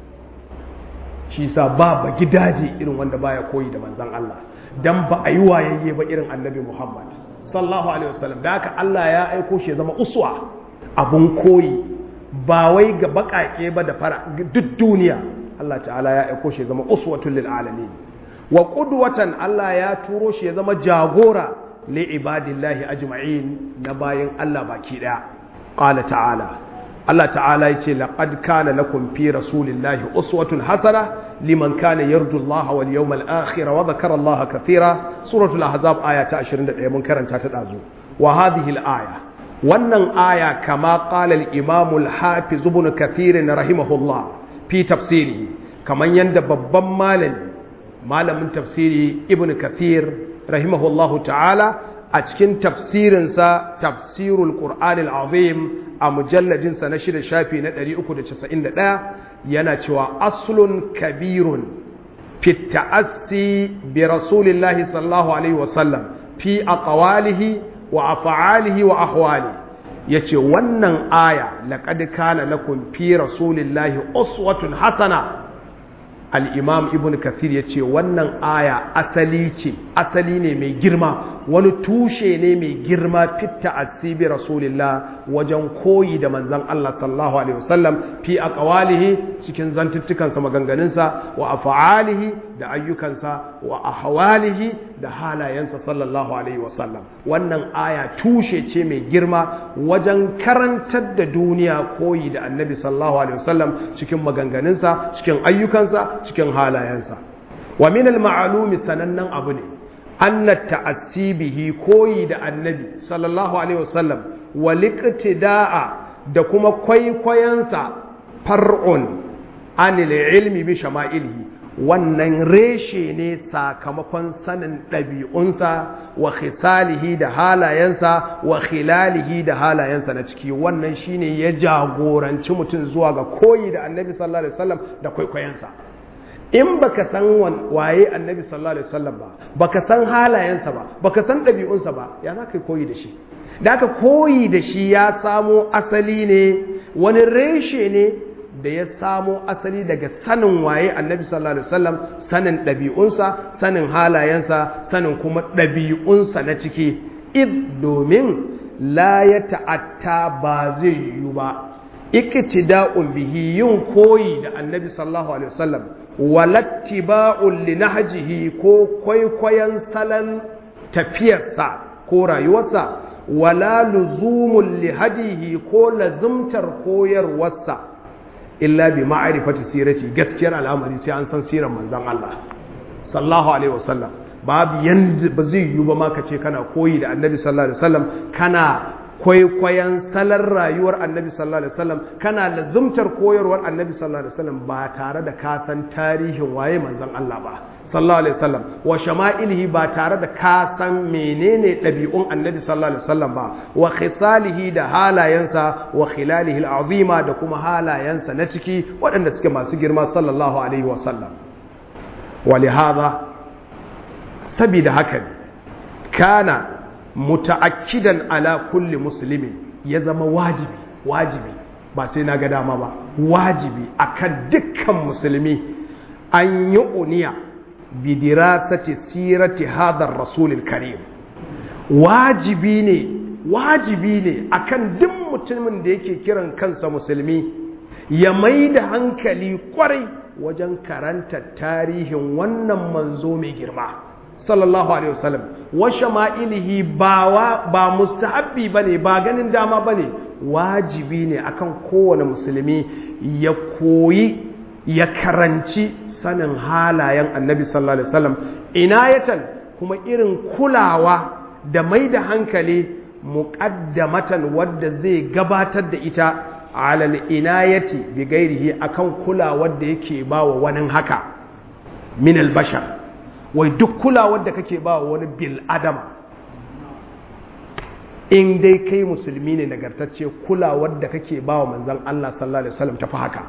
shi sa ba ba gidaje irin wanda baya koyi da manzon Allah dan ba a yi wayayye ba irin annabi Muhammad sallallahu alaihi wasallam da haka Allah ya aiko shi ya zama uswa abun koyi ba wai ga bakake ba da fara duk duniya Allah ta'ala ya aiko shi ya zama uswatul lil alamin wa qudwatan Allah ya turo shi ya zama jagora li ibadillahi ajma'in na bayin Allah baki daya qala ta'ala Allah ta'ala yace laqad kana lakum fi rasulillahi uswatun hasana liman kana yarju Allah wal yawmal akhir wa dhakara Allah kathira suratul ahzab aya ta 21 mun karanta ta dazu wa hadhihi al aya wannan aya kama qala al imam al hafiz ibn kathir rahimahullah fi tafsiri kaman yanda babban malami malamin tafsiri ibn kathir rahimahullahu ta'ala a cikin tafsirinsa tafsirul qur'anil azim a mujalladinsa na shida shafi na 391 yana cewa aslun kabirun fi ta'assi bi rasulillahi sallallahu alaihi wasallam fi aqwalihi wa af'alihi wa ahwali yace wannan aya laqad kana lakum fi rasulillahi uswatun hasana al-imam ibn kathir yace wannan aya asali ce asali ne mai girma wani tushe ne mai girma fitta asibi rasulillah wajen koyi da manzan Allah sallallahu alaihi wasallam fi aqwalihi cikin zantuttukansa maganganunsa wa af'alihi da ayyukansa wa ahwalihi da halayensa sallallahu alaihi wasallam wannan aya tushe ce mai girma wajen karantar da duniya koyi da annabi sallallahu alaihi wasallam cikin maganganunsa cikin ayyukansa cikin halayensa wa min al-ma'lumi sanannen abu ne anna ta'assibihi koyi da annabi sallallahu alaihi wasallam waliqtida'a da kuma kwaikwayansa far'un anil ilmi bi shama'ilihi wannan reshe ne sakamakon sanin ɗabi'unsa wa khisalihi da halayensa wa khilalihi da halayensa na ciki wannan shine ya jagoranci mutum zuwa ga koyi da annabi sallallahu alaihi wasallam da kwaikwayansa in baka san waye annabi sallallahu alaihi wasallam ba baka san halayensa ba baka san ɗabi'unsa ba ya za ka koyi da shi da aka koyi da shi ya samo asali ne wani reshe ne da ya samo asali daga sanin waye annabi sallallahu alaihi wasallam sanin ɗabi'unsa sanin halayensa sanin kuma ɗabi'unsa na ciki id domin la ya ta'atta ba zai yiwu ba iktida'un bihi yin koyi da annabi sallallahu alaihi wasallam walattiba'un li nahjihi ko kwaikwayon salon tafiyarsa ko rayuwarsa wala luzumul li hadihi ko lazumtar koyarwarsa illa bi ma'rifati sirati gaskiyar al'amari sai an san sirar manzon Allah sallallahu alaihi wasallam babu yanda ba zai yi ba ma ka ce kana koyi da annabi sallallahu alaihi wasallam kana kwaikwayon salar rayuwar annabi sallallahu alaihi wasallam kana lazumtar koyarwar annabi sallallahu alaihi wasallam ba tare da ka san tarihin waye manzon Allah ba sallallahu alaihi wasallam wa shama'ilihi ba tare da ka san menene ɗabi'un annabi sallallahu alaihi wasallam ba wa khisalihi da halayensa wa khilalihi al'azima da kuma halayensa na ciki waɗanda suke masu girma sallallahu alaihi wasallam wa lihadha sabida haka kana muta'akkidan ala kulli muslimin ya zama wajibi wajibi ba sai na ga dama ba wajibi akan dukkan musulmi an yi uniya bidirasati sirati hadar rasulil karim wajibi ne wajibi ne akan duk mutumin da yake kiran kansa musulmi ya mai da hankali kwarai wajen karanta tarihin wannan manzo mai girma sallallahu alaihi wasallam wa shama'ilihi ba ba mustahabbi bane ba ganin dama bane wajibi ne akan kowane musulmi ya koyi ya karanci sanin halayen annabi sallallahu alaihi wasallam inayatan kuma irin kulawa da mai da hankali muqaddamatan wadda zai gabatar da ita alal inayati bi gairihi akan kulawar da yake bawa wani haka min al-bashar wai duk kulawar da kake ba wani bil adama in dai kai musulmi ne nagartacce kulawar da kake ba wa manzan Allah sallallahu alaihi wasallam tafi haka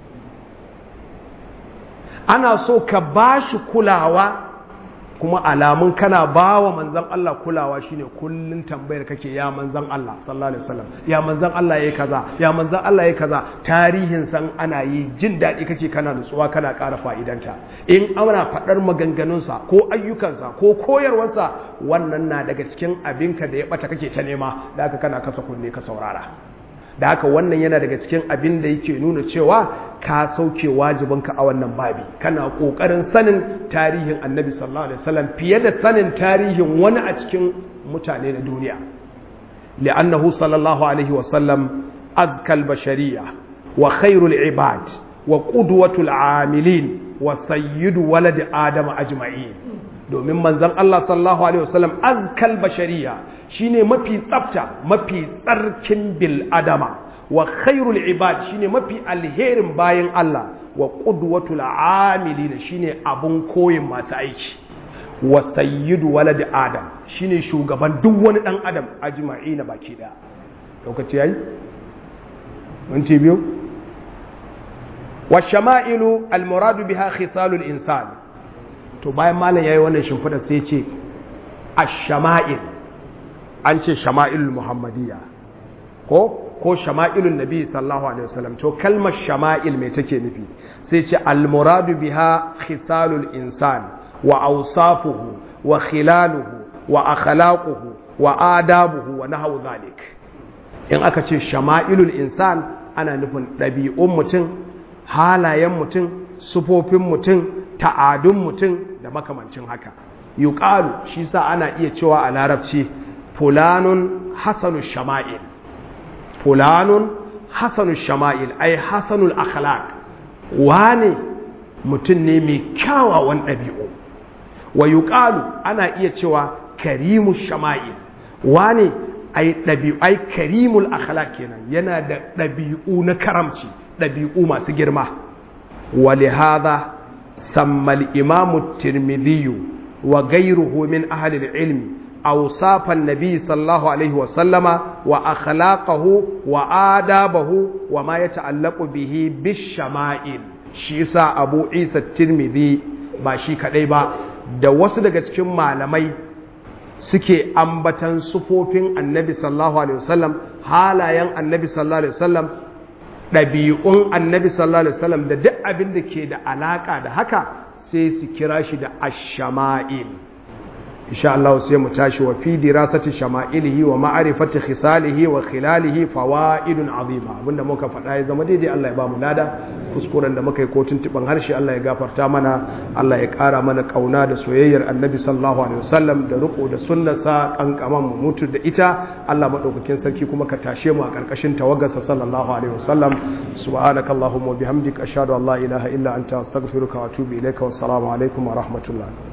ana so ka ba shi kulawa kuma alamun kana ba wa manzan Allah kulawa shine kullun tambayar kake ya manzan Allah sallallahu alaihi wasallam ya manzan Allah yayi kaza ya manzan Allah yayi kaza tarihin san ana yi jin daɗi kake kana nutsuwa kana ƙara fa'idanta in ana faɗar maganganunsa ko ayyukansa ko koyarwarsa wannan na daga cikin abinka da ya ɓata kake ta nema da haka kana kasa kunne ka saurara da haka wannan yana daga cikin abin da yake nuna cewa ka sauke wajibinka a wannan babi kana kokarin sanin tarihin annabi sallallahu alaihi wasallam fiye da sanin tarihin wani a cikin mutane na duniya li'annahu sallallahu alaihi wasallam azkal bashariya wa khairul ibad wa qudwatul amilin wa sayyidu walad adam ajma'in domin manzon Allah sallallahu alaihi wasallam azkal bashariya shine mafi tsafta mafi tsarkin bil adama wa khairul ibad shine mafi alherin bayan Allah wa qudwatul amilin shine abun koyin masu aiki wa sayyidu walad adam shine shugaban duk wani dan adam ajma'ina baki daya lokaci yayi minti biyu wa shama'ilu al muradu biha khisalul insan to bayan malam yayi wannan shimfida sai ya ce ash-shama'il an ce shama'ilul muhammadiyya ko ko shama'ilun nabi sallallahu alaihi wasallam to kalmar shama'il me take nufi sai ce al-muradu biha khisalul insan wa awsafuhu wa khilaluhu wa akhlaquhu wa adabuhu wa nahwu zalik in aka ce shama'ilul insan ana nufin ɗabi'un mutum halayen mutum sufofin mutum ta'adun mutum da makamancin haka yuqalu shi sa ana iya cewa a larabci fulanun hasanu shama'il fulanun hasanu shama'il ai hasanul akhlaq wane mutum ne mai kyawawan ɗabi'u wa yuqalu ana iya cewa karimu shama'il wane ai ɗabi'u ai karimul akhlaq kenan yana da ɗabi'u na karamci ɗabi'u masu girma wa lihadha samma al-imamu at-tirmidhi wa ghayruhu min ahli al-ilmi أوصاف النبي صلى الله عليه وسلم وأخلاقه وآدابه وما يتعلق به بالشمائل شيسا أبو عيسى الترمذي باشي كديبا da wasu daga cikin malamai suke ambatan sufofin annabi sallallahu alaihi wasallam halayen annabi sallallahu alaihi wasallam ɗabi'un annabi sallallahu alaihi wasallam da duk abin da ke da alaka da haka sai su kira shi da ash-shama'il insha Allah sai mu tashi wa fi dirasati shama'ilihi wa ma'rifati khisalihi wa khilalihi fawaidun azima abinda muka faɗa ya zama daidai Allah ya ba mu lada kuskuren da muka yi ko tuntuban harshe Allah ya gafarta mana Allah ya ƙara mana ƙauna da soyayyar annabi sallallahu alaihi wasallam da riko da sunnarsa kankaman mu mutu da ita Allah madaukakin sarki kuma ka tashe mu a ƙarƙashin tawagarsa sallallahu alaihi wasallam subhanakallahumma wa bihamdika ashhadu an la ilaha illa anta astaghfiruka wa atubu ilaika wassalamu alaikum wa rahmatullah